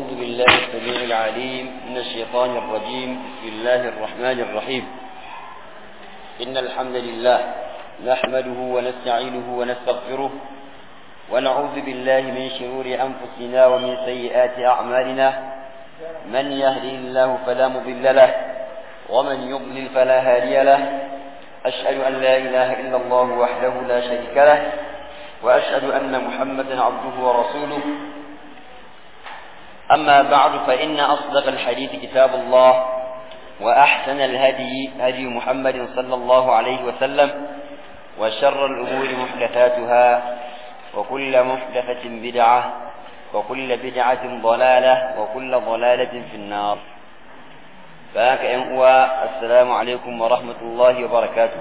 أعوذ بالله السميع العليم من الشيطان الرجيم بسم الله الرحمن الرحيم إن الحمد لله نحمده ونستعينه ونستغفره ونعوذ بالله من شرور أنفسنا ومن سيئات أعمالنا من يهده الله فلا مضل له ومن يضلل فلا هادي له أشهد أن لا إله إلا الله وحده لا شريك له وأشهد أن محمدا عبده ورسوله أما بعد فإن أصدق الحديث كتاب الله وأحسن الهدي هدي محمد صلى الله عليه وسلم وشر الأمور محدثاتها وكل محدثة بدعة وكل بدعة ضلالة وكل ضلالة في النار فهك أنقوى السلام عليكم ورحمة الله وبركاته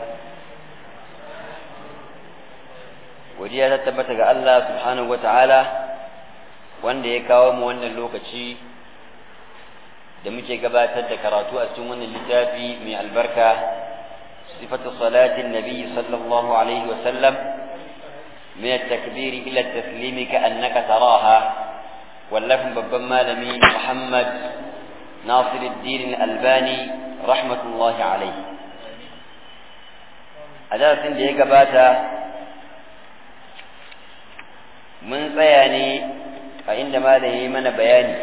ودي تتبتك الله سبحانه وتعالى wanda ya kawo mu wannan lokaci da muke gabatar da karatu a cikin wannan littafi mai albarka sifatu salatin nabi sallallahu alaihi wa sallam min at-takbir ila at-taslim ka annaka taraha wallafin babban malami Muhammad Nasiruddin Albani rahmatullahi alaihi a darasin da ya gabata mun tsaya ne a inda malam yi mana bayani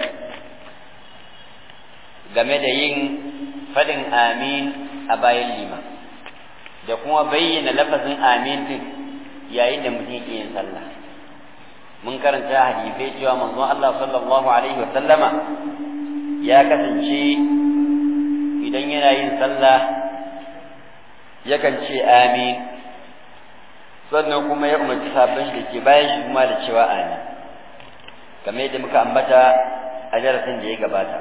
game da yin faɗin amin a bayan lima da kuma bayyana lafazin amin din yayin da mutum ke yin sallah mun karanta hadisai cewa manzon Allah sallallahu alaihi wa sallama ya kasance idan yana yin sallah yakan ce amin sannan kuma ya umarci sabbin shi da ke bayan shi kuma da cewa amin kamar yadda muka ambata a darasin da ya gabata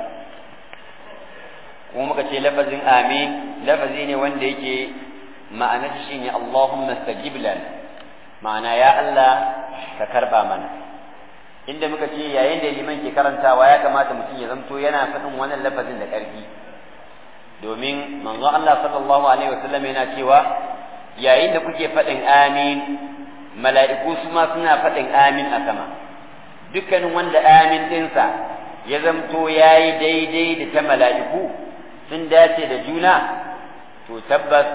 kuma muka ce lafazin amin lafazi ne wanda yake ma'anar shi ne Allahumma stajib lana ma'ana ya Allah ka karba mana inda muka ce yayin da liman ke karantawa ya kamata mutum ya zanto yana faɗin wannan lafazin da ƙarfi domin manzo Allah sallallahu alaihi wasallam yana cewa yayin da kuke faɗin amin mala'iku su ma suna faɗin amin a sama dukkanin wanda amin ɗinsa ya zamto ya yi daidai da ta mala'iku sun dace da juna to tabbas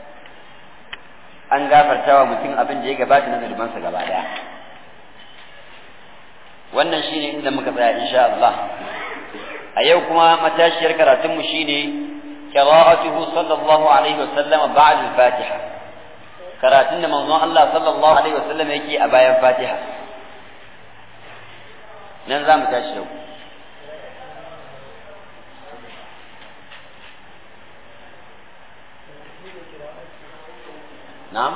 an gafarta wa mutum abin da ya gabata na zulmansa gaba ɗaya wannan shine inda muka tsaya insha Allah a yau kuma matashiyar karatunmu shine qira'atuhu sallallahu alaihi wasallam ba'da al-fatiha karatun da manzon Allah sallallahu alaihi wasallam yake a bayan fatiha nan za mu tashi yau na'am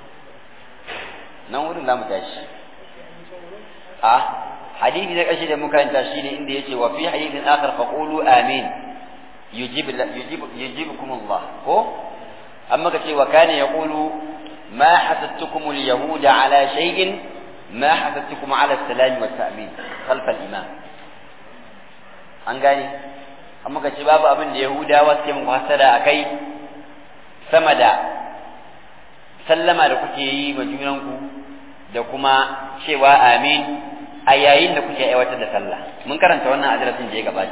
nan wurin za mu tashi a hadisi na ƙarshe da muka yanta shi ne inda yace wa fi hadithin akhar faqulu amin yujib yujib yujibukum Allah ko amma kace wa kana yaqulu ma hasattukum al-yahuda ala shay'in ما حثتكم على السلام والتأمين خلف الإمام an gane amma ka ce babu abin da yahudawa suke muku hasada a kai sama da sallama da kuke yi wa junanku da kuma cewa amin a yayin da kuke aiwatar da sallah mun karanta wannan adresin da ya gabata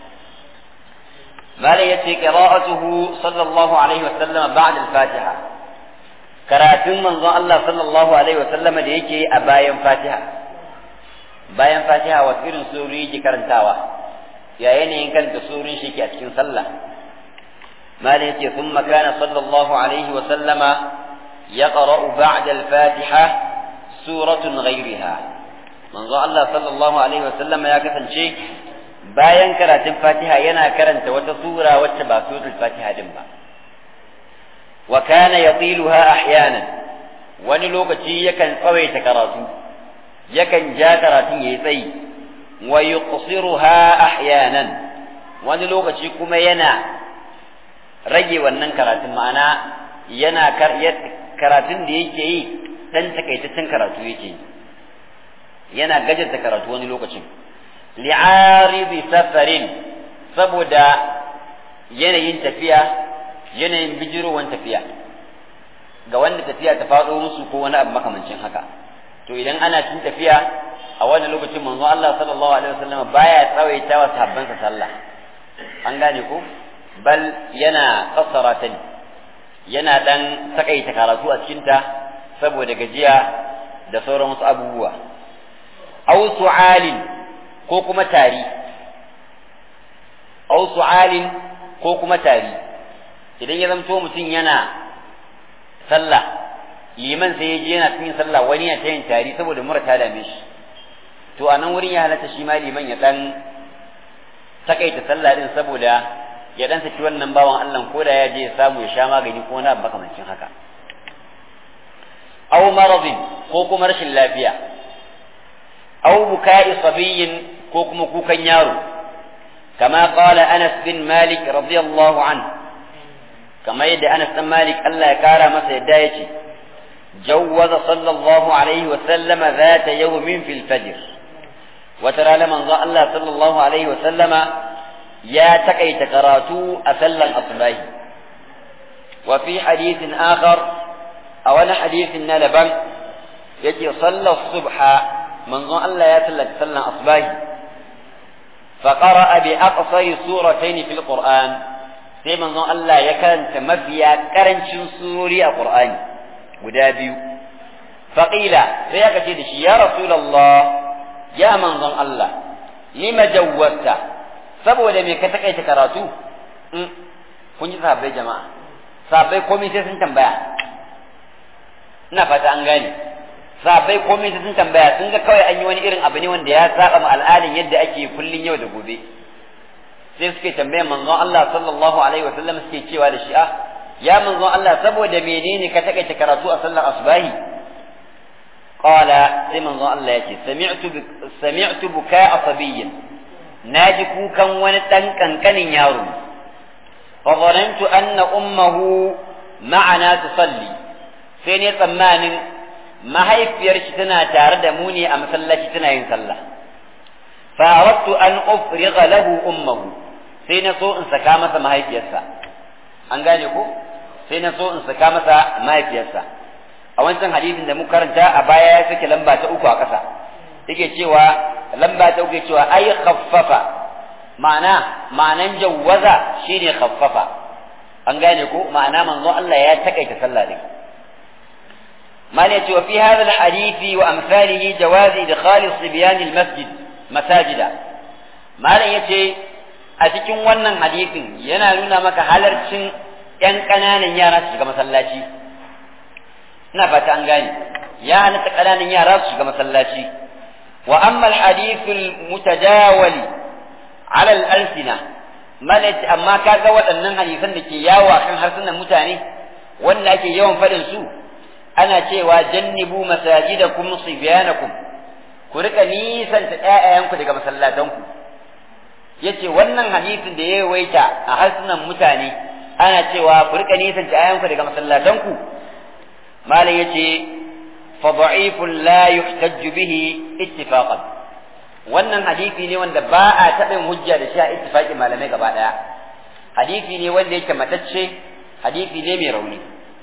malai yace qira'atuhu sallallahu alaihi wa sallam ba'da al-fatiha karatun manzon Allah sallallahu alaihi wa sallama da yake a bayan Fatiha bayan Fatiha wa irin suri yake karantawa ya yanayin kanta surin shi ke a cikin sallah malai yace thumma kana sallallahu alaihi wa sallama yaqra'u ba'da al-Fatiha suratun ghayriha manzon Allah sallallahu alaihi wa sallama ya kasance bayan karatun Fatiha yana karanta wata sura wacce ba suratul Fatiha din ba وكان يطيلها أحيانا wani lokaci yakan tsawaita karatu yakan ja karatun yayi tsayi wa yuqsiruha ahyanan wani lokaci kuma yana rage wannan karatun ma'ana yana karatun da yake yi dan takaitaccen karatu yake yi yana gajarta karatu wani lokacin li'aridi safarin saboda yanayin tafiya yanayin bijirowan tafiya ga wanda tafiya ta faɗo musu ko wani abu makamancin haka to idan ana cin tafiya a a wannan lokacin manzo Allah sallallahu alaihi wasallam baya tsawaita wa sahabbansa sallah an gane ko bal yana kassara ta yana dan takaita karatu a cikin ta saboda gajiya da sauran wasu abubuwa aw su'alin ko kuma tari aw su'alin ko kuma tari idan ya zamto mutum yana sallah liman sai ya je yana cikin sallah wani ya tayin tari saboda mura ta dame shi to a nan wurin ya halatta shi ma liman ya dan takaita sallah din saboda ya dan saki wannan bawan Allah ko da ya je ya samu ya sha magani ko na makamancin haka aw maradin ko kuma rashin lafiya aw buka'i sabiyyin ko kuma kukan yaro kama qala Anas bin Malik radiyallahu anhu kama yadda Anas bin Malik Allah ya kara masa yadda yace جوز صلى الله عليه وسلم ذات يوم في الفجر وترى لمن الله صلى الله عليه وسلم يا تقي تكراتو أسلا أصباه وفي حديث آخر أو أنا حديث نلبا يجي صلى الصبح من الله يا تلك سلا أصباه فقرأ بأقصر سورتين في القرآن sai manzon Allah ya karanta mafiya karancin surori a Qur'ani guda biyu faƙila sai aka ce da shi ya rasulallah ya manzon Allah lima jawwasta saboda me ka takaita karatu kun ji sahabbai jama'a sahabbai komai sai sun tambaya ina fata an gane sahabbai komai sai sun tambaya sun ga kawai an yi wani irin abu ne wanda ya saba ma al'adin yadda ake kullun yau da gobe sai suke tambayan manzon Allah sallallahu alaihi wasallam suke cewa da shi ah ya manzon Allah saboda menene ka takaita karatu a sallar asbahi qala sai manzon Allah yace sami'tu sami'tu buka'a sabiyyin naji kukan wani dan kankanin yaro fa zanantu anna ummuhu ma'ana tusalli sai ne tsammanin mahaifiyar shi tana tare da mu ne a masallaci tana yin sallah fa aradtu an ufriga lahu ummuhu sai na so in saka masa mahaifiyarsa an gane ko sai na so in saka masa mahaifiyarsa a wancan hadisin da muka karanta a baya ya sake lamba ta uku a ƙasa yake cewa lamba ta uku cewa ai khaffafa ma'ana ma'anan jawwaza shine khaffafa an gane ko ma'ana manzo Allah ya takaita sallah din mali cewa fi hadha alhadisi wa amsalihi jawazi idkhal sibyan almasjid masajida malam yace a cikin wannan hadisin yana nuna maka halarcin ‘yan ƙananan yara su shiga masallaci ina fata an gane ya halatta ƙananan yara su shiga masallaci wa amma alhadithul mutajawali ala al-alsina malati amma kaga waɗannan hadisan da ke yawo a kan harsunan mutane wanda ake yawan faɗin su ana cewa jannibu masajidakum sibyanakum ku rika nisanta ƴaƴayanku daga masallatanku yace wannan hadisin da ya yawaita a harsunan mutane ana cewa ku rika nisan ayanku daga masallatanku malam yace fa da'ifun la yuhtajju bihi ittifaqan wannan hadisi ne wanda ba a taɓa hujja da shi a ittifaqin malamai gaba daya hadisi ne wanda yake matacce hadisi ne mai rauni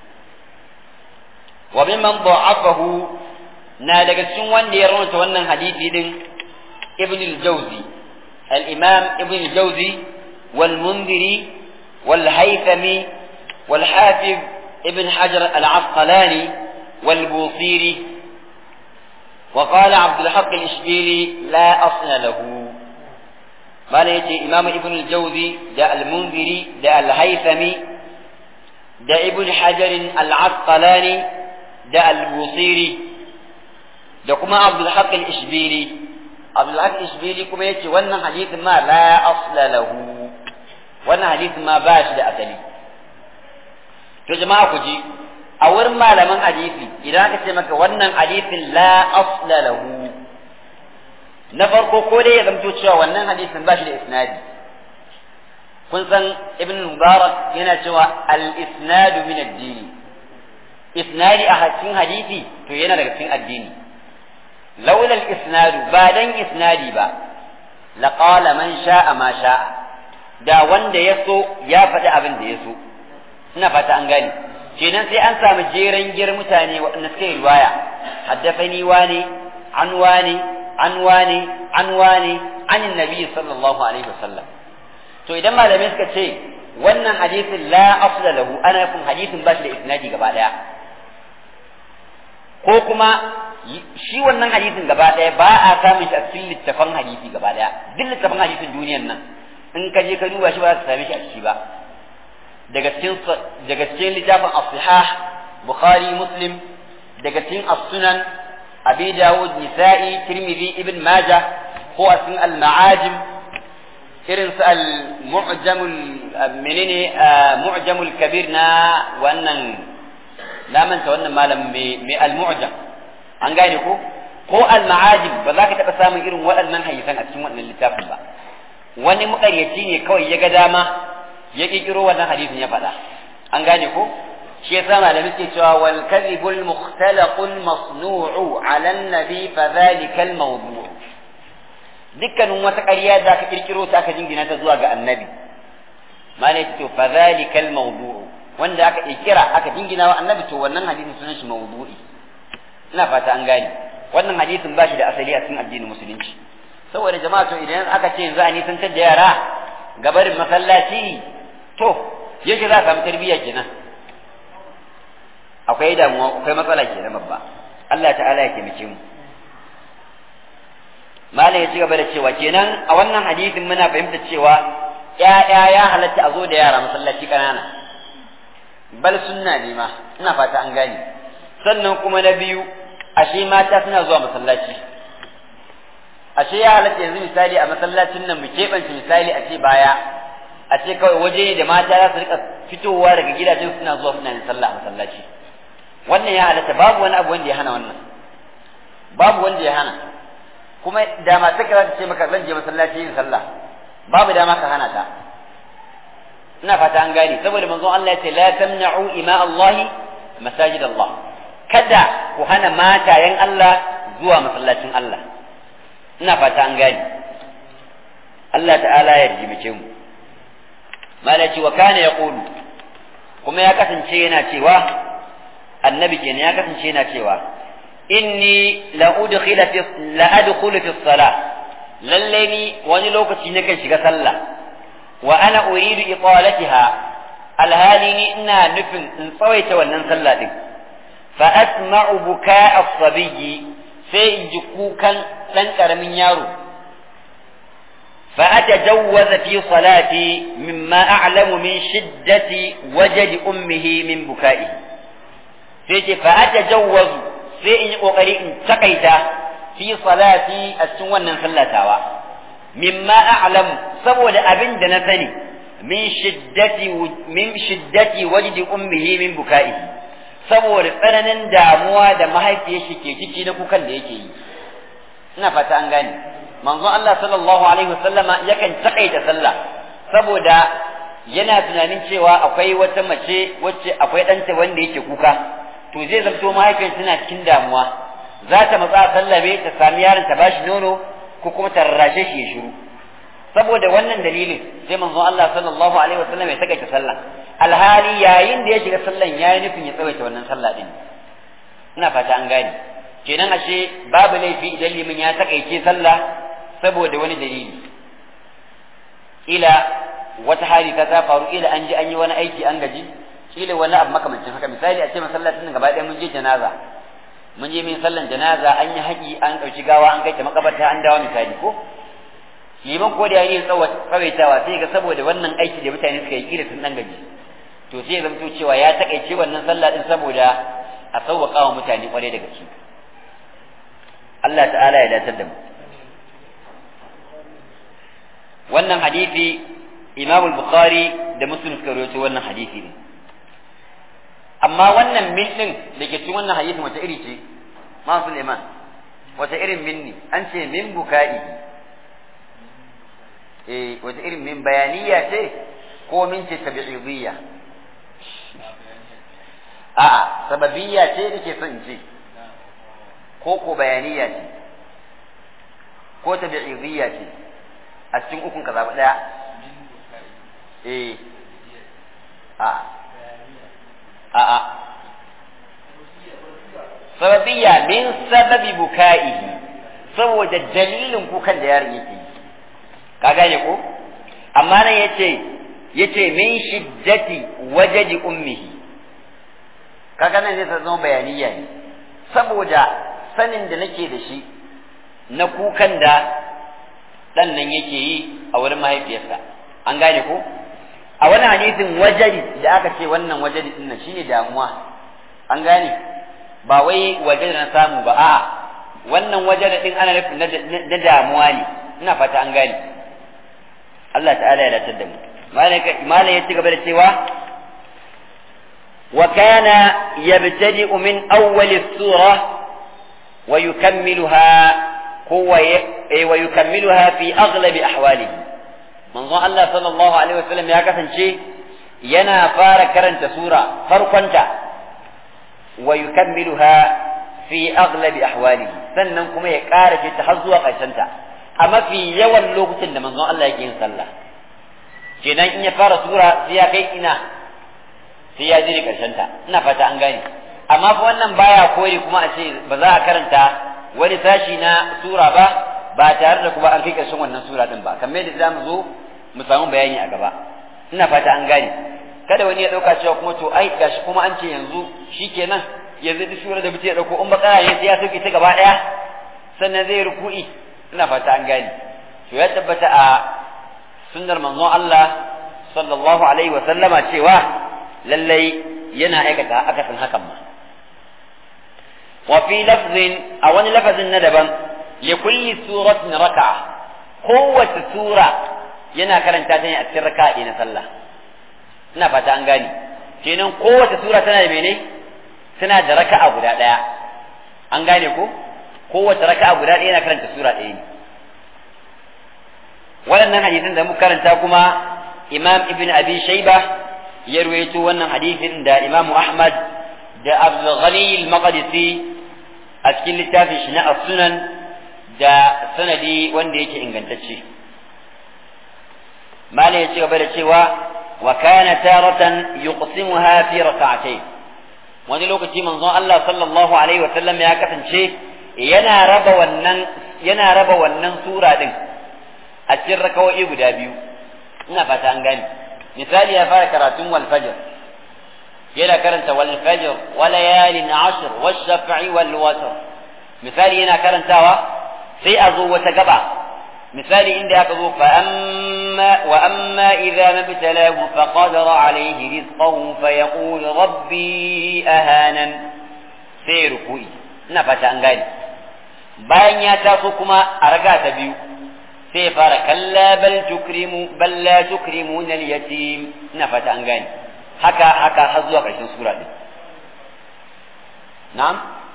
wa mimman da'afahu na daga cikin wanda ya raunta wannan hadisi din ibn al-jawzi al-imam ibn al-jawzi wal mundiri والهيثمي والحافظ ابن حجر العسقلاني والبوصيري وقال عبد الحق الإشبيلي لا أصل له ما يجي إمام ابن الجوزي دا المنذري دا الهيثمي دا ابن حجر العسقلاني دا البوصيري دا كما عبد الحق الإشبيلي عبد الحق الإشبيلي كما يجي وانا حديث ما لا أصل له wannan hadisin ma ba shi da asali to jama'a ku ji a wurin malaman hadisi idan aka ce maka wannan hadisin la asla lahu na farko ko dai ya zamto cewa wannan hadisin ba shi da isnadi kun san ibn mubarak yana cewa al isnadu min ad-din isnadi a cikin hadisi to yana daga cikin addini laula al isnadu ba dan isnadi ba laqala man sha'a ma sha'a da wanda ya so ya faɗi abin da ya so ina fata an gane kenan sai an samu jeren gir mutane waɗanda suka yi riwaya haddafani wani an wani an wani an wani an nabi sallallahu alaihi wasallam to idan malamai suka ce wannan hadisin la asla lahu ana nufin hadisin ba shi da isnadi gaba daya ko kuma shi wannan hadisin gaba daya ba a samun shi a cikin littafan hadisi gaba daya duk littafan hadisin duniyan nan in ka je ka duba shi ba za ka same shi a ciki ba daga cikin daga cikin littafin as-sihah bukhari muslim daga cikin as-sunan abi dawud nisa'i tirmidhi ibn majah ko a cikin al-ma'ajim irin su al-mu'jamul menene mu'jamul kabir na wannan na manta wannan malam mai al-mu'jam an gane ko ko al-ma'ajim ba za ka taɓa samun irin waɗannan hadisan a cikin wannan littafin ba wani muƙaryaci ne kawai ya ga dama ya ƙirƙiro wannan hadisin ya faɗa an gane ko shi yasa malamai ke cewa wal kadhibul mukhtalaqul masnu'u 'ala an-nabi fa dhalika al-mawdu' dukkanin wata ƙarya da aka kirkiro ta aka jingina ta zuwa ga annabi malai to fa zalikal mawdu'u wanda aka kirkira aka jingina wa annabi to wannan hadisin sunan shi mawdu'i ina fata an gane wannan hadisin ba shi da asali a cikin addinin musulunci saboda jama'a to idan aka ce yanzu a nisantar da yara gabarin masallaci to yake za a samu tarbiyya kenan akwai damuwa akwai matsala kenan babba Allah ta'ala ya taimake mu malam ya ci gaba da cewa kenan a wannan hadisin muna fahimta cewa ƴaƴa ya halatta a zo da yara masallaci ƙanana bal sunna ne ma ina fata an gane sannan kuma na biyu ashe mata suna zuwa masallaci ashe ya halatta yanzu misali a masallacin nan mu keɓance misali a ce baya a ce kawai waje ne da mata za su rika fitowa daga gidajen suna zuwa suna yin sallah a masallaci wannan ya halatta babu wani abu wanda ya hana wannan babu wanda ya hana kuma da matar ka za ta ce maka zan je masallaci yin sallah babu dama ka hana ta ina fata an gane saboda manzon Allah ya ce la tamna'u ima Allah masajid Allah kada ku hana matayen Allah zuwa masallacin Allah ina fata an gane Allah ta'ala ya jimace mu malaci wa kana yaqulu kuma ya kasance yana cewa annabi kenan ya kasance yana cewa inni la udkhila fi la adkhulu fi salah lalle ni wani lokaci nakan shiga sallah wa ana uridu iqalatiha alhali ni ina nufin in tsawaita wannan sallah din fa asma'u buka'a as-sabiyyi sai in ji kukan dan karamin yaro fa atajawwaza fi salati mimma a'lamu min shiddati wajdi ummihi min buka'i sai ce fa atajawwazu sai in yi kokari in takaita fi salati a cikin wannan sallatawa mimma a'lam saboda abin da na sani min shiddati min shiddati wajdi ummihi min buka'i saboda tsananin damuwa da mahaifiyar shi ke ciki na kukan da yake yi ina fata an gane manzon Allah sallallahu alaihi wasallama yakan takaita sallah saboda yana tunanin cewa akwai wata mace wacce akwai ɗanta wanda yake kuka to zai zamto mahaifiyar tana cikin damuwa za ta matsa sallabe ta sami yaron ta bashi nono ko kuma ta rarrashe shi ya shiru saboda wannan dalilin sai manzon Allah sallallahu alaihi wasallam ya takaita sallah alhali yayin da ya shiga sallan yayi nufin ya tsawaita wannan sallah din ina fata an gane kenan ashe babu laifi idan limin ya takaice sallah saboda wani dalili ila wata hali ta faru ila an ji an yi wani aiki an gaji kila wani abu makamancin haka misali a ce masallacin nan gaba ɗaya mun je janaza mun je min sallan janaza an yi haƙi an ɗauki gawa an kai ta makabarta an dawo misali ko liman ko da yayi tsawaitawa sai ga saboda wannan aiki da mutane suka yi kila sun dan gaji to sai ya zamto cewa ya takaice wannan sallah din saboda a sauwaƙa wa mutane kwarai da gaske Allah ta'ala ya datar da mu wannan hadisi Imam al-Bukhari da Muslim suka rawaito wannan hadisi ne amma wannan min din da ke cikin wannan hadisin wata iri ce ma Suleiman wata irin min ne an ce min buka'i eh wata irin min bayaniya ce ko min ce tabi'idiyya a'a sababiyya ce nake son ce ko ko bayaniya ce ko tabi'idiyya ce a cikin ukun ka zaɓi ɗaya eh a'a a'a sababiyya min sababi buka'ihi saboda dalilin kukan da yaron yake yi ka gane ko amma nan yace yace min shiddati wajadi ummihi kaga nan zai zama bayaniya ne saboda sanin da nake da shi na kukan da dan nan yake yi a wurin mahaifiyarsa an gane ko a wani hadisin wajadi da aka ce wannan wajadi din nan shine damuwa an gane ba wai wajadi na samu ba a'a wannan wajadi din ana nufin na damuwa ne ina fata an gane Allah ta'ala ya latar da mu malai ya ci gaba da cewa wa kana yabtadi'u min awwal as-surah wa yukammiluha huwa wa yukammiluha fi aghlab ahwalihi manzo Allah sallallahu alaihi wasallam ya kasance yana fara karanta sura farkonta wa yukammiluha fi aghlab ahwalihi sannan kuma ya ƙara ta har zuwa ƙarshenta a mafi yawan lokutan da manzon Allah yake yin sallah kenan in ya fara sura sai ya kai ina sai ya jire karshen ta ina fata an gane amma fa wannan baya koyi kuma a ce ba za a karanta wani sashi na sura ba ba tare da kuma an kai karshen wannan sura din ba kamar yadda zamu zo mu samu bayani a gaba ina fata an gane kada wani ya dauka cewa kuma to ai gashi kuma an ce yanzu shikenan yanzu duk sura da mutum ya dauko in bakara ne sai ya sauke ta gaba daya sannan zai ruku'i ina fata an gane to ya tabbata a sunnar manzon Allah sallallahu alaihi wa sallama cewa lallai yana aikata akasin hakan ma wa fi lafzin a wani lafazin na daban li kulli suratin raka'a kowace sura yana karanta ta ne a cikin raka'a na sallah ina fata an gane kenan kowace sura tana da mene tana da raka'a guda daya an gane ko kowace raka'a guda ɗaya yana karanta sura ɗaya ne waɗannan hadisin da muka karanta kuma imam ibn abi shaiba ya ruwaito wannan hadisin da imam ahmad da abdul ghani al-maqdisi a cikin littafin shi na as-sunan da sanadi wanda yake ingantacce mala ya ci gaba da cewa wa kana taratan yuqsimuha fi rak'atayn wani lokaci manzon Allah sallallahu alaihi wa sallam ya kasance yana raba wannan yana raba wannan sura din a cikin rakawoyi guda biyu ina fata an gani misali ya fara karatun wal fajr yana karanta wal fajr wa layalin ashr wash shaf'i wal watr misali yana karantawa sai a zo wata gaba misali inda aka zo fa amma wa amma idza mabtalahu fa qadara alayhi rizqahu fa yaqul rabbi ahanan sai ruku'i ina fata an gani bayan ya taso kuma a raga ta biyu sai ya fara kalla bal tukrimu bal la tukrimuna al-yatim ina fata an gane haka haka har zuwa ƙarshen sura din na'am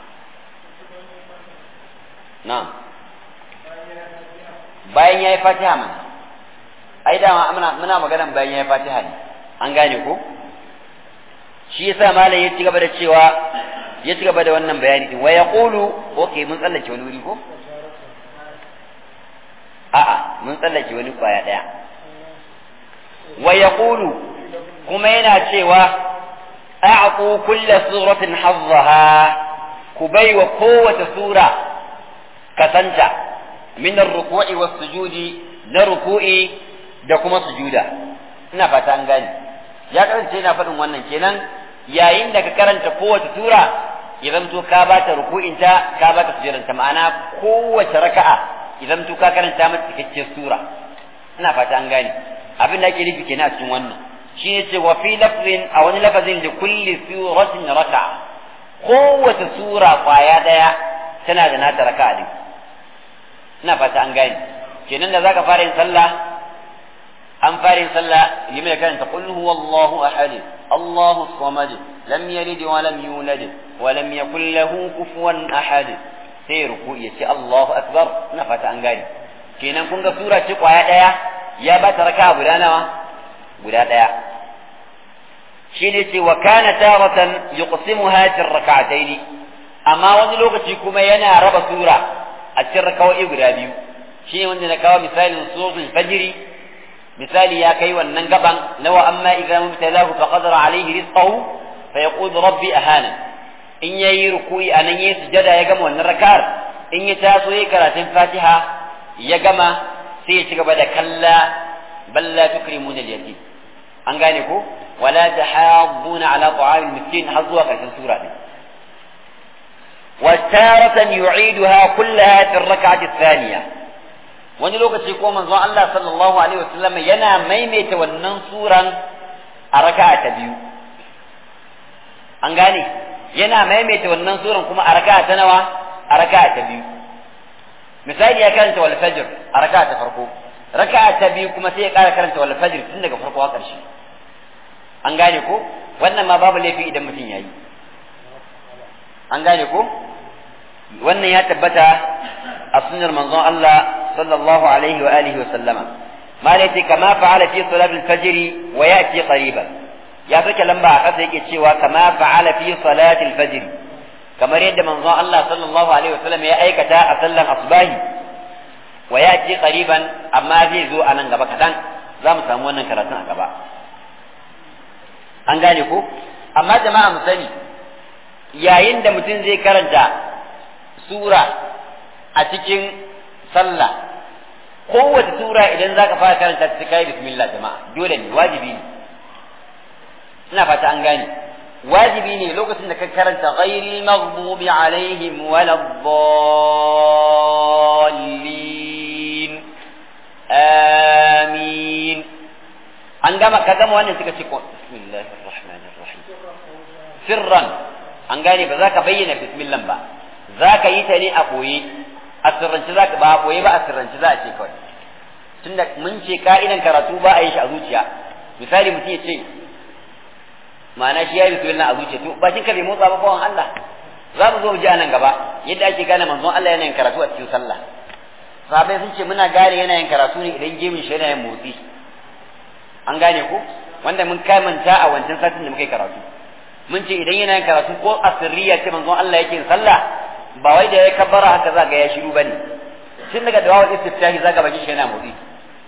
na'am bayan yayi fatiha mana ai dama muna muna maganan bayan yayi fatiha ne an gane ko shi yasa malam ya ci gaba da cewa ya ci gaba da wannan bayani din wa yaqulu okay mun tsallake wani wuri ko a'a mun tsallake wani kwaya daya wa yaqulu kuma yana cewa a'qu kulli suratin hazzaha ku bai wa kowace sura kasanta min ar-ruku'i was-sujudi na ruku'i da kuma sujuda ina fata an gane ya karance yana faɗin wannan kenan yayin da ka karanta kowace sura idan to ka bata ruku'inta ka bata sujudanta ma'ana kowace raka'a idan to ka karanta mata cikakkiyar sura ina fata an gane abin da ake nufi kenan a cikin wannan shi ne ce wa fi lafzin a wani lafazin da kulli suratin raka'a kowace sura kwaya daya tana da nata raka'a din ina fata an gane kenan da zaka fara yin sallah an fara yin sallah limin da karanta qul huwallahu ahad Allahu samad lam yalid wa lam yulad wa lam yakul lahu kufuwan ahad sai ruku'i ya ce Allahu akbar ina fata an gane kenan kun ga sura ce kwaya daya ya ba ta raka'a guda nawa guda daya shi ne ce wa kana taratan yuqsimuha fi rak'atayn amma wani lokaci kuma yana raba sura a cikin rakawai guda biyu shi ne wanda na kawo misalin suratul fajri misali ya kai wannan gaban nawa amma idza mubtalahu fa qadara alayhi rizqahu fa yaqulu rabbi ahana in yayi ruku'i anan yayi sujada ya gama wannan rak'ar in ya taso yayi karatun fatiha ya gama sai ya ci gaba da kalla balla tukrimuna al-yatim an gane ko wala tahabbuna ala ta'amil miskin har zuwa karshen sura din وتارة يعيدها كلها في الركعة الثانية wani lokaci ko manzon Allah sallallahu alaihi wasallam yana maimaita wannan suran a raka'a ta biyu an gane yana maimaita wannan suran kuma a raka'a ta nawa a raka'a ta biyu misali ya karanta wal fajr a raka'a ta farko raka'a ta biyu kuma sai ya ƙara karanta wal fajr tun daga farko har ƙarshe an gane ko wannan ma babu laifi idan mutum yayi an gane ko wannan ya tabbata a sunnar manzon Allah sallallahu alaihi wa alihi wa sallama ma laiti kama fa'ala fi salat al-fajr wa ya'ti qariban ya sake lamba a kasa yake cewa kama fa'ala fi salat al-fajr kamar yadda manzon Allah sallallahu alaihi wa sallam ya aikata a sallan asbahi wa ya'ti qariban amma zai zo a nan gaba kadan za mu samu wannan karatun a gaba an gane ko amma jama'a mu sani yayin da mutum zai karanta sura a cikin sallah kowace sura idan za ka fara karanta ta kai bismillah jama'a dole ne wajibi ne ina fata an gane wajibi ne lokacin da ka karanta ghairil maghdubi alaihim waladdallin amin an gama ka gama wannan suka ce bismillahir rahmanir rahim sirran an gane ba za ka bayyana bismillah ba za ka yi ta ne a ɓoye a sirrance za ka ba a ɓoye ba a sirrance za a ce kawai tunda mun ce ka'idan karatu ba a yi shi a zuciya misali mutum ya ce ma'ana shi ya yi bismillah a zuciya to bakin ka bai motsa ba bawan Allah za mu zo mu ji a nan gaba yadda ake gane manzon Allah yana yin karatu a cikin sallah sahabbai sun ce muna gane yana yin karatu ne idan gemin shi yana yin motsi an gane ko wanda mun kamanta a wancan satin da muka yi karatu mun ce idan yana yin karatu ko a sirriya ce manzon Allah yake yin sallah ba wai da ya kabbara haka za ga ya shiru bane tun daga da wawan istiftahi za ka baki shi yana motsi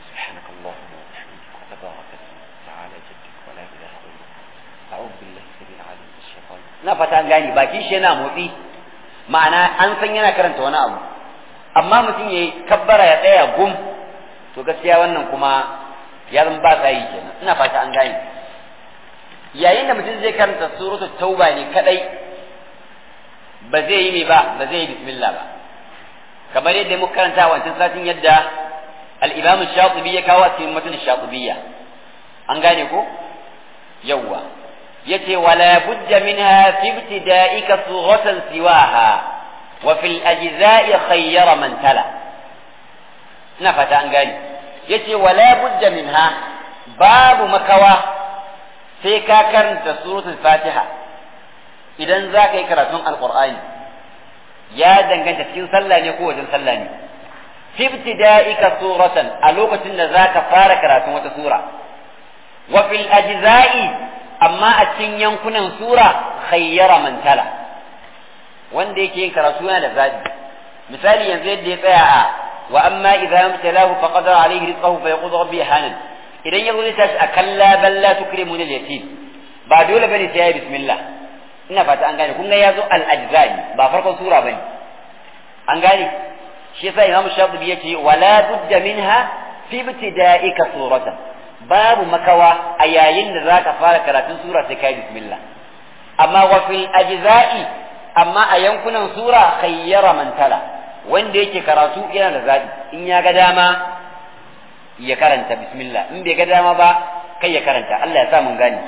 na fata an gani baki shi yana motsi ma'ana an san yana karanta wani abu amma mutum ya yi kabbara ya tsaya gum to gaskiya wannan kuma ya zama ba sa yi kenan ina fata an gani yayin da mutum zai karanta suratul tauba ne kadai ba zai yi mai ba ba zai yi bismillah ba kamar yadda muka karanta wancan satin yadda al-imam shatibi ya kawo a cikin matan shatibiyya an gane ko yawwa yace wala budda minha fi ibtida'ika sughatan siwaha wa fil ajza'i khayyara man tala ina fata an gane yace wala budda minha babu makawa sai ka karanta suratul fatiha idan za ka yi karatun alqur'ani ya danganta cikin sallah ne ko wajen sallah ne fi ibtida'ika suratan a lokacin da za ka fara karatun wata sura wa fil ajza'i amma a cikin yankunan sura khayyara man tala wanda yake yin karatu yana da zabi misali yanzu yadda ya tsaya a wa amma idza yamtalahu faqadara alayhi rizqahu fa yaqulu rabbi hanan idan yazo zai tashi a kalla balla tukrimuna al-yatim ba dole bane sai ya bismillah ina fata an gane kun ga yazo al-ajza'i ba farkon sura bane an gane shi yasa Imam Shafi'i yace wala budda minha fi ibtida'ika suratan babu makawa a yayin da zaka fara karatun sura sai kai bismillah amma wa fil ajza'i amma a yankunan sura khayyara man tala wanda yake karatu yana da zabi in ya ga dama ya karanta bismillah in bai ga dama ba kai ya karanta Allah ya sa mun gane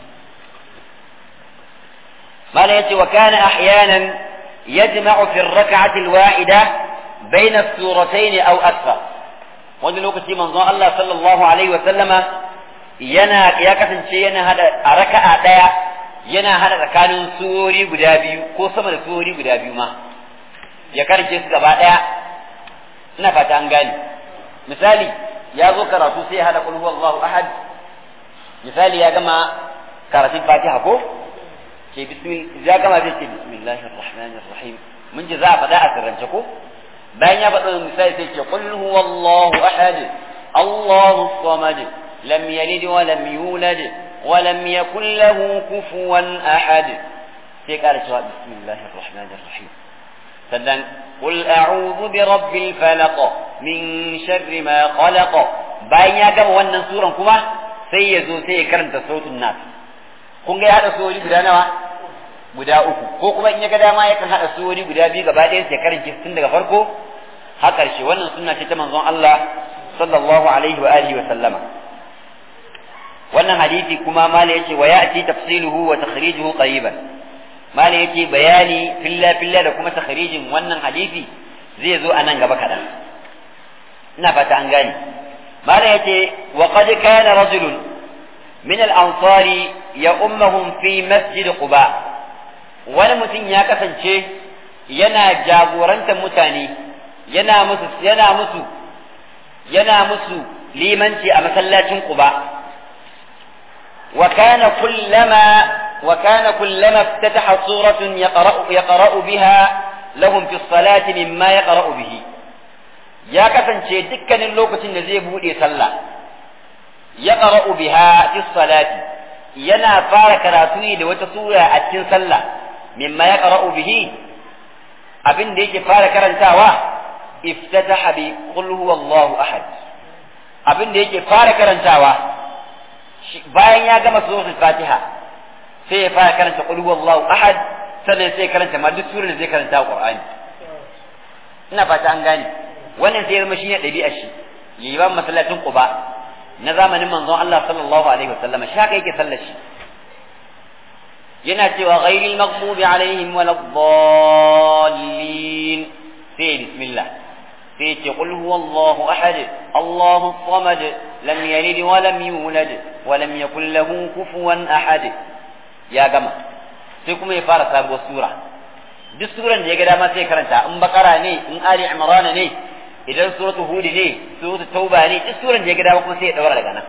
mala yace wa kana ahyanan yajma'u fi ar-rak'ati al-wahida bayna as-suratayn aw akthar wani lokaci manzon Allah sallallahu alaihi wa sallama yana ya kasance yana hada a raka'a daya yana hada tsakanin surori guda biyu ko sama da surori guda biyu ma ya karke su gaba daya ina fata an gane misali ya zo karatu sai ya hada qul huwallahu ahad misali ya gama karatun fatiha ko ke bismillah ya gama zai ce bismillahir rahmanir rahim mun ji za a faɗa a sirrance ko bayan ya faɗa misali sai ce qul huwallahu ahad allahu samad lam yalid wa lam yulad wa lam yakul lahu kufuwan ahad sai ƙara cewa bismillahir rahmanir rahim sannan قل أعوذ برب الفلق من شر ما خلق bayan ya gama wannan suran kuma sai ya zo sai ya karanta sautin nas kun ga ya hada surori guda nawa guda uku ko kuma in ya ga dama yakan hada surori guda biyu gaba ɗaya sai karanta tun daga farko har ƙarshe wannan sunna ce ta manzon Allah sallallahu alaihi wa alihi wa sallama wannan hadisi kuma mala yace wa ya'ti tafsiluhu wa takhrijuhu qariban mala yace bayani filla filla da kuma takhrijin wannan hadisi zai zo a nan gaba kadan ina fata an gane mala yace wa qad kana rajulun min al-ansari ya ummahum fi masjid quba wani mutum ya kasance yana jagorantar mutane yana musu yana musu yana musu limanci a masallacin quba وكان كلما وكان كلما افتتح سورة يقرأ يقرأ بها لهم في الصلاة مما يقرأ به يا كفن شيء دكان اللوكة النزي بودي صلى يقرأ بها في الصلاة ينا فار كراتوي لوتا سورة أتين صلى مما يقرأ به أبن ديك فار كرنتاوا افتتح بقل هو الله أحد أبن ديك فار كرنتاوا bayan ya gama suratul fatiha sai ya fara karanta qul huwallahu ahad sannan sai ya karanta ma duk surar da zai karanta qur'ani ina fata an gane wannan sai ya zama shine ɗabi'ar shi liban masallacin quba na zamanin manzon Allah sallallahu alaihi wasallam shi haka yake sallar shi yana cewa ghairil maghdubi alaihim waladdallin sai bismillah sai ce qul huwallahu ahad Allahu samad lam yalid wa lam yulad wa lam yakul lahu kufuwan ahad ya gama sai kuma ya fara sabuwar sura duk suran da ya ga dama sai karanta in bakara ne in ali imran ne idan suratul hud ne suratul tauba ne duk suran da ya ga dama kuma sai ya daura daga nan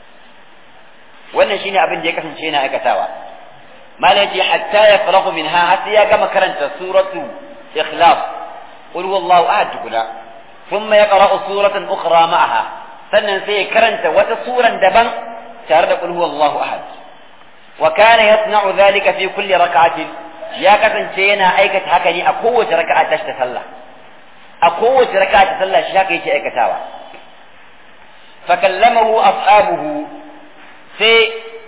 wannan shine abin da ya kasance yana aikatawa malaji hatta ya farahu minha har sai ya gama karanta suratu ikhlas qul huwallahu ahad tukuna ثم يقرأ سورة أخرى معها sannan sai ya karanta wata suran daban tare da qul huwallahu ahad wa kana yasna'u dhalika fi kulli rak'atin ya kasance yana aikata haka ne a kowace raka'a ta ta sallah a kowace raka'a ta sallah shi haka yake aikatawa fa kallamahu ashabuhu sai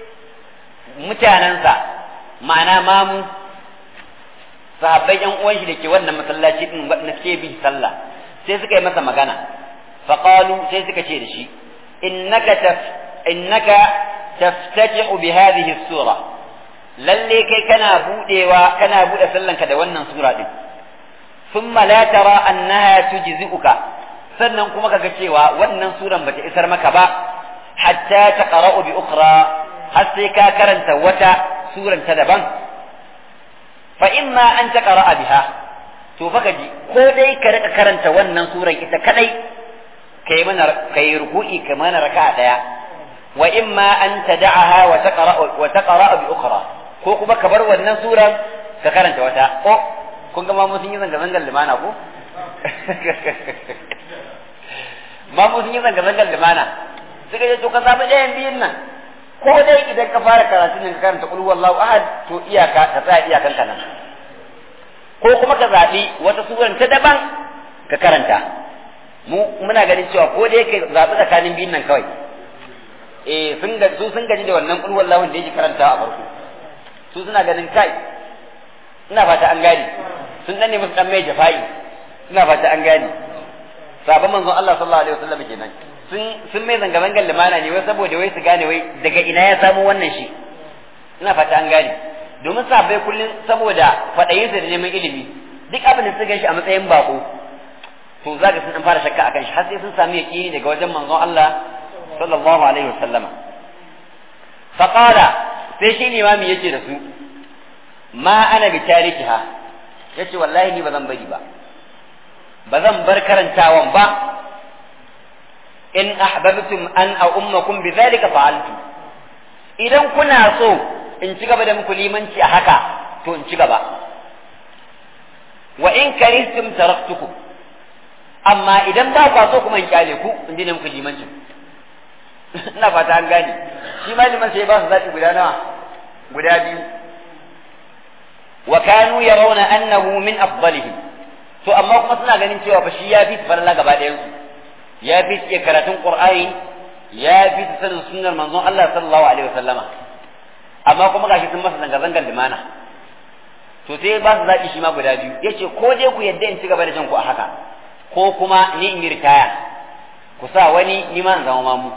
mutanansa ma'ana mamu sahabbai yan uwan shi da ke wannan masallaci din wanda ke bi sallah sai suka yi masa magana faqalu sai suka ce da shi innaka taf innaka taftatihu bi hadhihi sura lalle kai kana budewa kana bude sallanka da wannan sura din thumma la tara annaha tujzi'uka sannan kuma kaga cewa wannan suran bata isar maka ba hatta taqra'u bi ukhra har sai ka karanta wata suran ta daban fa imma an taqra'a biha to fa ji ko dai ka rika karanta wannan suran ita kadai kai mana kai ruku'i kai mana raka'a daya wa imma an tad'aha wa taqra wa taqra bi ukhra ko kuma ka bar wannan suran ka karanta wata ko kun ga mamu sun yi zanga zangar limana ko mamu sun yi zanga zangar limana suka ce to ka zabi ɗayan biyun nan ko dai idan ka fara karatun nan ka karanta qul huwallahu ahad to iyaka ka tsaya iyakan ka nan ko kuma ka zaɓi wata suran ta daban ka karanta mu muna ganin cewa ko dai ka zaɓi tsakanin biyun nan kawai eh sun ga su sun gaji da wannan qul huwallahu da yake karanta a farko su suna ganin kai ina fata an gane sun dan ne musu dan mai jafa'i ina fata an gane sabon manzon Allah sallallahu alaihi wasallam kenan sun sun mai zanga zangan limana ne wai saboda wai su gane wai daga ina ya samu wannan shi ina fata an gane domin sabai kullum saboda kwaɗayinsa da neman ilimi duk abin da suka shi a matsayin bako to za ka sun an fara shakka akan shi har sai sun sami yaƙini daga wajen manzon Allah sallallahu alaihi wasallama faqala sai shi limami yace da su ma ana bi tarikiha yace wallahi ni ba zan bari ba ba zan bar karantawan ba in ahbabtum an a ummakum bi dhalika fa'altu idan kuna so in ci gaba da muku limanci a haka to in ci gaba wa in karistum taraktukum amma idan ba kwa so kuma in kyale ku in dina muku limanci ina fata an gane shi maliman sai ba su zaɓi guda nawa guda biyu wa kanu yarawna annahu min afdalihim to amma kuma suna ganin cewa fa shi ya fi farla gaba ɗayan su ya fi iya karatun qur'ani ya fi sanin sunnar manzon Allah sallallahu alaihi wasallama amma kuma gashi sun masa zanga zangar limana to sai ba su zaɓi shi ma guda biyu yace ko dai ku yadda in ci gaba da jan ku a haka ko kuma ni in yi ritaya ku sa wani ni ma in zama mamu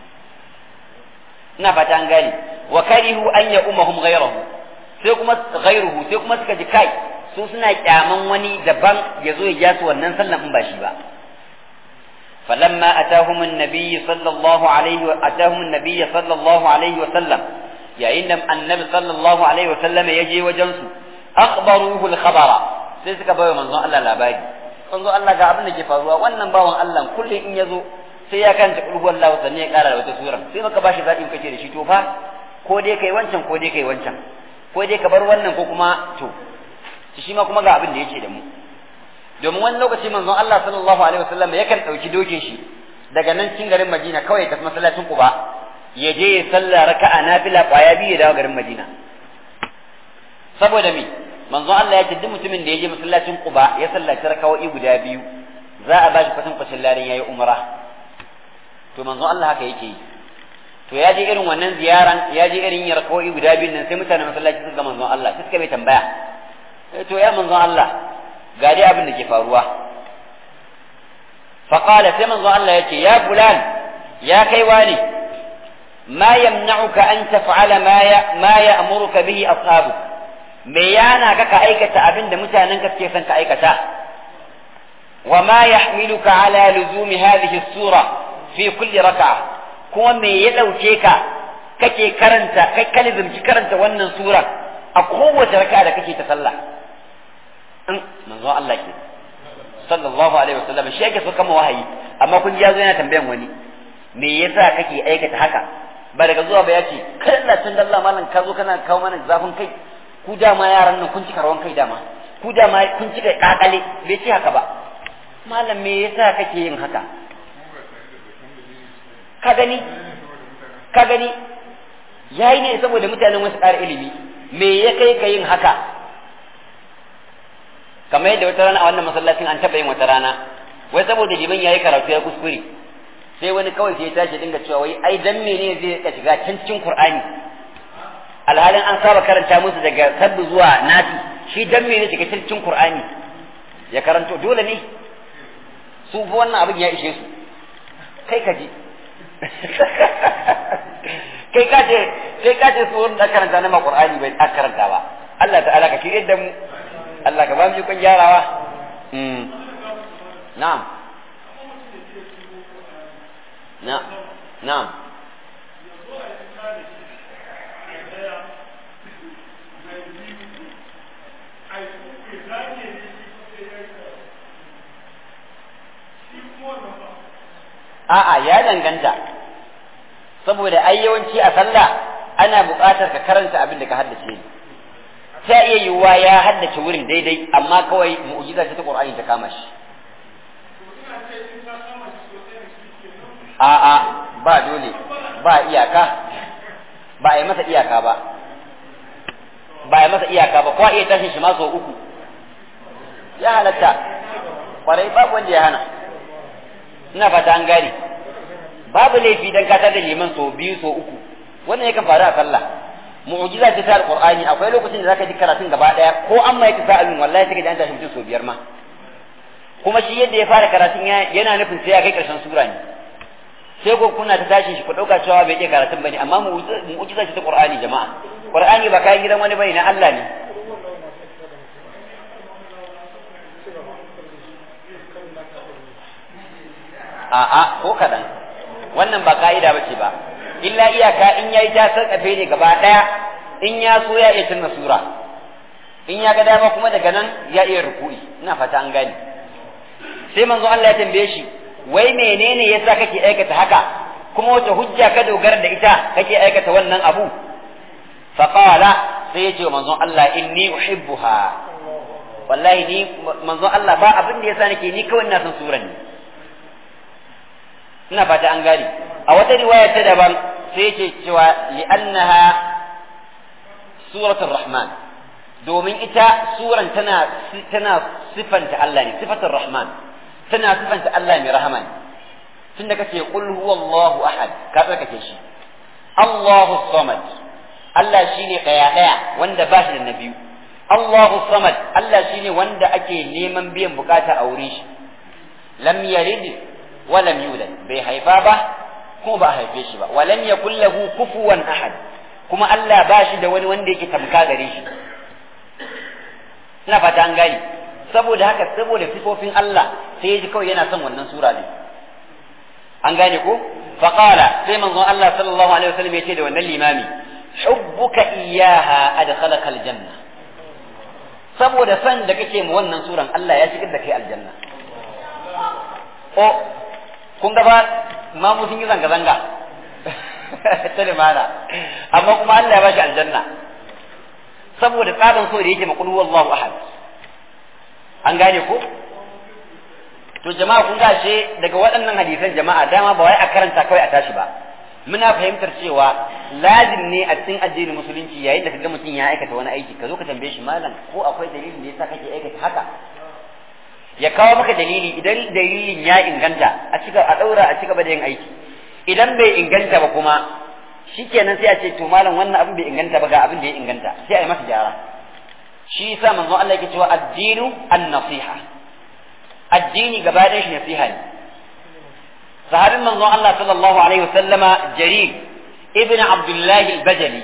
ina fata an gane wa karihu an ya umahum ghayrahu sai kuma ghayruhu sai kuma suka ji kai su suna kyaman wani daban ya zo ya ja su wannan sallan in ba shi ba فلما أتاهم النبي صلى الله عليه أتاهم النبي صلى الله عليه وسلم يا إن النبي صلى الله عليه وسلم يجي وجنس أخبروه الخبر سيسك بيو من الله لا باقي manzo Allah ga abin da ke faruwa wannan bawan Allah kullum in yazo sai ya kanta kulhu Allah sannan ya kara da wata sura sai maka bashi zaɓi kace da shi to fa ko dai kai wancan ko dai kai wancan ko dai ka bar wannan ko kuma to shi ma kuma ga abin da yake da mu domin wani lokaci manzon Allah sallallahu alaihi wasallam yakan dauki dokin shi daga nan cikin garin Madina kawai ya tafi masallacin Quba ya je ya salla raka'a nafila kwaya biyu ya dawo garin Madina saboda me manzon Allah ya ce duk mutumin da ya je masallacin Quba ya sallaci raka'o'i guda biyu za a bashi kwatan kwacin larin yayi umra to manzon Allah haka yake yi to ya je irin wannan ziyaran ya je irin yin raka'o'i guda biyu nan sai mutanen masallaci suka ga manzon Allah sai suka bai tambaya to ya manzon Allah ga dai abin da ke faruwa faƙala sai manzo Allah ya ce ya fulan ya kai wani ma yamna'uka an taf'ala ma ya ma ya'muruka bihi ashabu me yana ka ka aikata abin da mutanen ka suke son ka aikata wa ma yahmiluka ala luzumi hadhihi sura fi kulli raka'a kuma me ya dauke ka kake karanta kai kalizumci karanta wannan sura a kowace raka'a da kake ta sallah in manzo Allah ke sallallahu alaihi wasallam shi yake so kama wahayi amma kun ji yazo yana tambayan wani me yasa kake aikata haka ba daga zuwa ba yace kai Allah tun Allah malam ka zo kana kawo mana zafin kai ku dama yaran nan kun cika rawan kai dama ku dama kun cika kakale bai ce haka ba malam me yasa kake yin haka ka gani ka gani yayi ne saboda mutanen wasu ƙara ilimi me ya kai ka yin haka kamar yadda wata rana a wannan masallacin an taɓa yin wata rana wai saboda liman yayi karatu ya kuskure sai wani kawai sai ya tashi dinga cewa wai ai dan menene zai rika shiga can cikin Qur'ani alhalin an saba karanta musu daga sabbi zuwa nasi shi dan menene shiga cikin Qur'ani ya karanto dole ne su fa wannan abin ya ishe su kai ka ji kai ka ce kai ka ce su wanda karanta na Qur'ani bai karanta ba Allah ta'ala ka shirye da mu Allah ka ba mu kun gyarawa na'am na na'am a'a ya danganta saboda ai yawanci a sallah ana buƙatar ka karanta abin da ka haddace ne ta iya yiwuwa ya haddace wurin daidai amma kawai mu'jiza ce ta Qur'ani ta kama shi a'a ba dole ba iyaka ba a yi masa iyaka ba ba a yi masa iyaka ba ko a iya tashin shi ma sau uku ya halatta kwarai babu wanda ya hana ina fata an gane babu laifi dan ka da liman sau biyu sau uku wannan yakan faru a sallah mu'jiza ce ta alqur'ani akwai lokacin da zaka ji karatun gaba daya ko an mai kisa abin wallahi sai ka ji an tashi mutum sau biyar ma kuma shi yadda ya fara karatun yana nufin sai ya kai karshen sura ne sai ko kuna ta tashi shi ku dauka cewa bai iya karatun bane amma mu'jiza ce ta qur'ani jama'a qur'ani ba kayan gidan wani bane na Allah ne a'a ko kadan wannan ba ka'ida bace ba illa iyaka in yayi ta sarkafe ne gaba daya in ya so ya iya tunna sura in ya ga dama kuma daga nan ya iya ruku'i ina fata an gane sai manzo Allah ya tambaye shi wai menene yasa kake aikata haka kuma wace hujja ka dogara da ita kake aikata wannan abu faqala sai ya ce wa manzon Allah inni uhibbuha wallahi ni manzon Allah ba abin da yasa nake ni kawai ina son suran ne ina fata an gane a wata riwaya ta daban sai yake cewa li'annaha suratul rahman domin ita suran tana tana sifanta Allah ne sifatar rahman tana sifanta Allah mai rahama ne tunda kace qul huwallahu ahad ka tsarkake shi Allahu samad Allah shine daya daya wanda ba shi da na biyu Allahu samad Allah shine wanda ake neman biyan bukata a wurin shi lam yalid wa lam yulad bai haifa ba kuma ba haife shi ba wa lam yakul lahu kufuwan ahad kuma Allah ba shi da wani wanda yake tamka gare shi ina fata an gani saboda haka saboda sifofin Allah sai ya ji kawai yana son wannan sura ne an gane ko faqala sai manzon Allah sallallahu alaihi wasallam ya ce da wannan limami hubbuka iyyaha adkhalaka aljanna saboda san da kake mu wannan suran Allah ya shigar da kai aljanna o kun ga ba mamu sun yi zanga zanga ta limana amma kuma Allah ya bashi aljanna saboda tsarin so da yake makul wallahu ahad an gane ko to jama'a kun gashe daga waɗannan hadisan jama'a dama ba wai a karanta kawai a tashi ba muna fahimtar cewa lazim ne a cikin addinin musulunci yayin da kaga mutum ya aikata wani aiki ka zo ka tambaye shi malam ko akwai dalilin da yasa kake aikata haka ya kawo maka dalili idan dalilin ya inganta a cika a daura a cigaba da yin aiki idan bai inganta ba kuma shikenan sai a ce to malam wannan abin bai inganta ba ga abin da ya inganta sai a yi masa gyara shi yasa manzon Allah yake cewa addinu an-nasiha addini gaba ɗayan shi nasiha ne sahabin manzon Allah sallallahu alaihi wasallama jarir ibn abdullahi al-bajali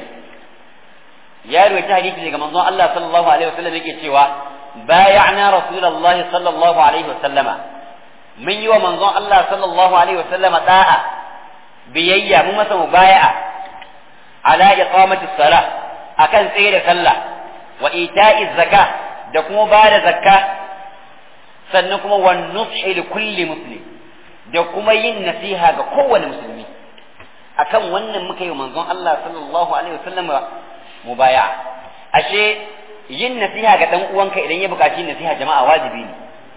ya rawaita hadisi daga manzon Allah sallallahu alaihi wasallam yake cewa بايعنا رسول الله صلى الله عليه وسلم من يوم منظر الله صلى الله عليه وسلم طاعة بيية ممسا مبايعة على إقامة الصلاة أكن سير صلى وإيتاء الزكاة دكم بعد زكاة سنكم والنصح لكل مسلم دكم ين نسيها كقوة المسلمين akan wannan muka yi manzon Allah sallallahu alaihi wasallam mubaya ashe yin nasiha ga dan uwanka idan ya buƙaci nasiha jama'a wajibi ne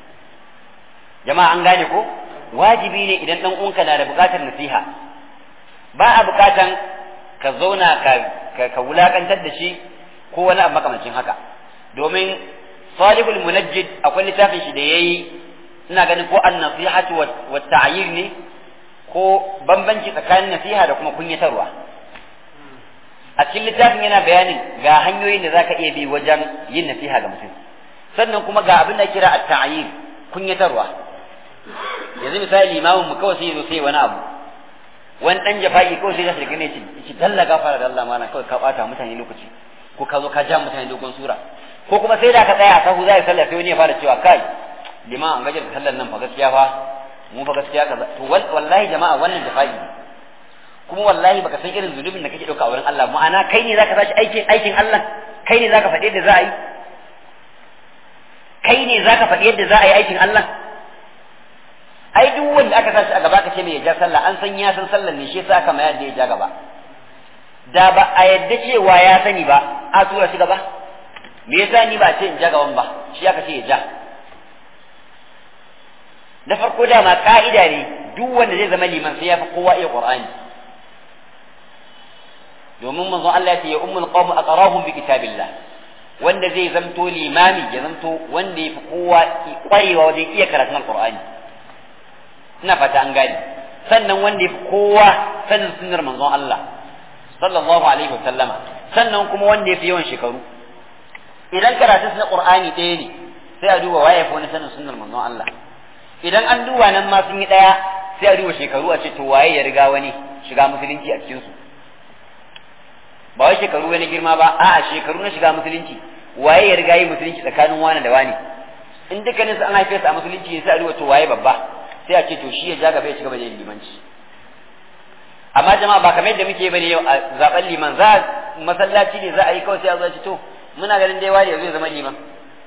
jama'a an gane ko wajibi ne idan dan uwanka na da buƙatar nasiha ba a buƙatan ka zauna ka ka wulakantar da shi ko wani abu makamancin haka domin salihul munajjid akwai littafin shi da yayi ina ganin ko an nasihatu wa ta'yir ne ko bambanci tsakanin nasiha da kuma kunyatarwa a cikin littafin yana bayanin ga hanyoyin da zaka iya bi wajen yin nasiha ga mutum sannan kuma ga abin da kira at-ta'yir kunyatarwa yanzu misali limamin mu kawai sai zo sai wani abu wani dan jafa'i kawai sai ya shiga ne ci dalla gafara da Allah mana kawai ka bata mutane lokaci ko ka zo ka ja mutane dogon sura ko kuma sai da ka tsaya sahu zai sallah sai wani ya fara cewa kai liman an gajar da sallar nan fa gaskiya fa mu fa gaskiya kaza to wallahi jama'a wannan jafa'i ne kuma wallahi baka san irin zunubin da kake dauka a wurin Allah ma'ana kai ne zaka tashi aikin aikin Allah kai ne zaka faɗi yadda za a yi kai ne zaka faɗi yadda za a yi aikin Allah ai duk wanda aka tashi a gaba ka ce mai ya ja sallah an san ya san sallar ne shi yasa aka mayar da ya ja gaba da ba a yadda cewa ya sani ba a tura shi gaba me yasa ni ba ce in ja gaban ba shi aka ce ya ja da farko dama ka'ida ne duk wanda zai zama liman sai ya fi kowa iya qur'ani domin manzon Allah ya ce ya ummul qawm aqrahum bi kitabillah wanda zai zamto limami ya zamto wanda ya fi kowa kwarewa wajen iya karatun alqur'ani ina fata an gane sannan wanda ya fi kowa sanin sunnar manzon Allah sallallahu alaihi wa sallama sannan kuma wanda ya fi yawan shekaru idan karatun na qur'ani ɗaya ne sai a duba waye fi wani sanin sunnar manzon Allah idan an duba nan ma sun yi ɗaya sai a duba shekaru a ce to waye ya riga wani shiga musulunci a cikin su ba wai shekaru wani girma ba a'a shekaru na shiga musulunci waye ya riga yi musulunci tsakanin wani da wani in dukkanin su an haife su a musulunci sai a duba to waye babba sai a ce to shi ya ja gaba ya ci gaba da yin limanci amma jama'a ba kamar yadda muke bane yau a zaben liman za masallaci ne za a yi kawai sai a zo to muna ganin dai wani zai zama liman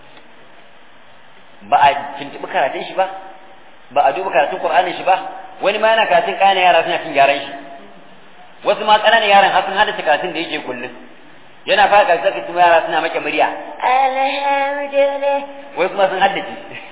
ba a tuntuɓi karatun shi ba ba a duba karatun qur'anin shi ba wani ma yana karatun ƙananan yara suna cin gyaran shi wasu ma ƙananan yaran har sun hada karatun da yake kullum yana fara karatun kuma yara suna make murya alhamdulillah wai kuma sun haddace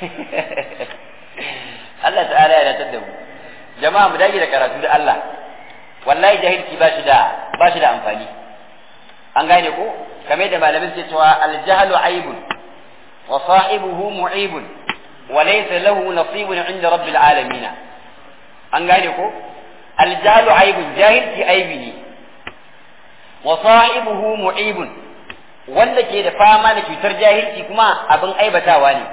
Allah ta'ala ya datar da mu jama'a mu dage da karatu da Allah wallahi jahilci ba shi da ba shi da amfani an gane ko kamar da malamin ke cewa al-jahlu aibun wa sahibuhu mu'ibun wa laysa lahu nasibun inda rabbil alamin an gane ko al-jahlu aibun jahilci aibi ne wa sahibuhu mu'ibun wanda ke da fama da cutar jahilci kuma abin aibatawa ne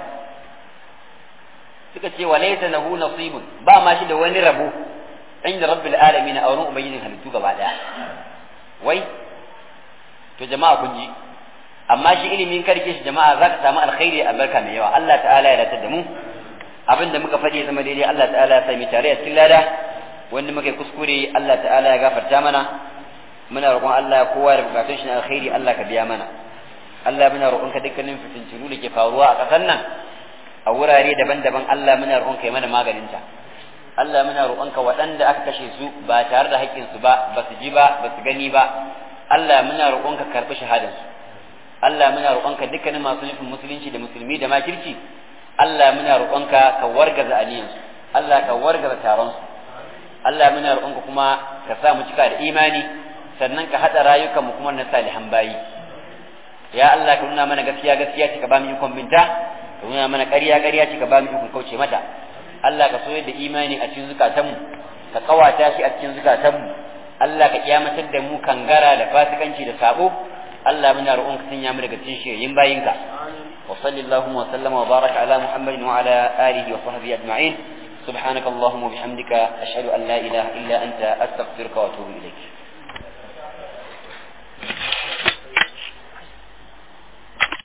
suka ce wa laysa lahu nasibun ba ma shi da wani rabo inda rabbil alamin a wurin ubangijin halittu gaba daya wai to jama'a kun ji amma shi ilimin karke shi jama'a za ka samu alkhairi a barka mai yawa Allah ta'ala ya dace da mu abin da muka faɗi zama daidai Allah ta'ala ya sami tare a cikin lada wanda muka yi kuskure Allah ta'ala ya gafarta mana muna roƙon Allah kowa da bukatun shi na alkhairi Allah ka biya mana Allah muna roƙon ka dukkanin fitintunu da ke faruwa a ƙasar nan a wurare daban-daban Allah muna roƙon ka yi mana maganin ta Allah muna roƙon ka waɗanda aka kashe su ba tare da haƙƙin su ba ba su ji ba ba su gani ba Allah muna roƙon ka karɓi shahadar su Allah muna roƙon ka dukkanin masu nufin musulunci da musulmi da makirci Allah muna roƙon ka ka wargaza aniyan su Allah ka wargaza taron su Allah muna roƙon ka kuma ka sa mu cika da imani sannan ka haɗa rayukanmu kuma na salihan bayi ya Allah ka nuna mana gaskiya gaskiya ce ka ba mu ikon binta ka nuna mana ƙarya ƙarya ce ka ba mu ikon kauce mata Allah ka soyar da imani a cikin zukatanmu ka kawata shi a cikin zukatanmu Allah ka kiyamatar da mu kangara da fasikanci da sabo Allah muna roƙon ka sanya mu daga cikin shirin bayinka wa sallallahu wa sallama wa baraka ala muhammadin wa ala alihi wa sahbihi ajma'in سبحانك اللهم وبحمدك أشهد أن لا إله إلا أنت أستغفرك وأتوب إليك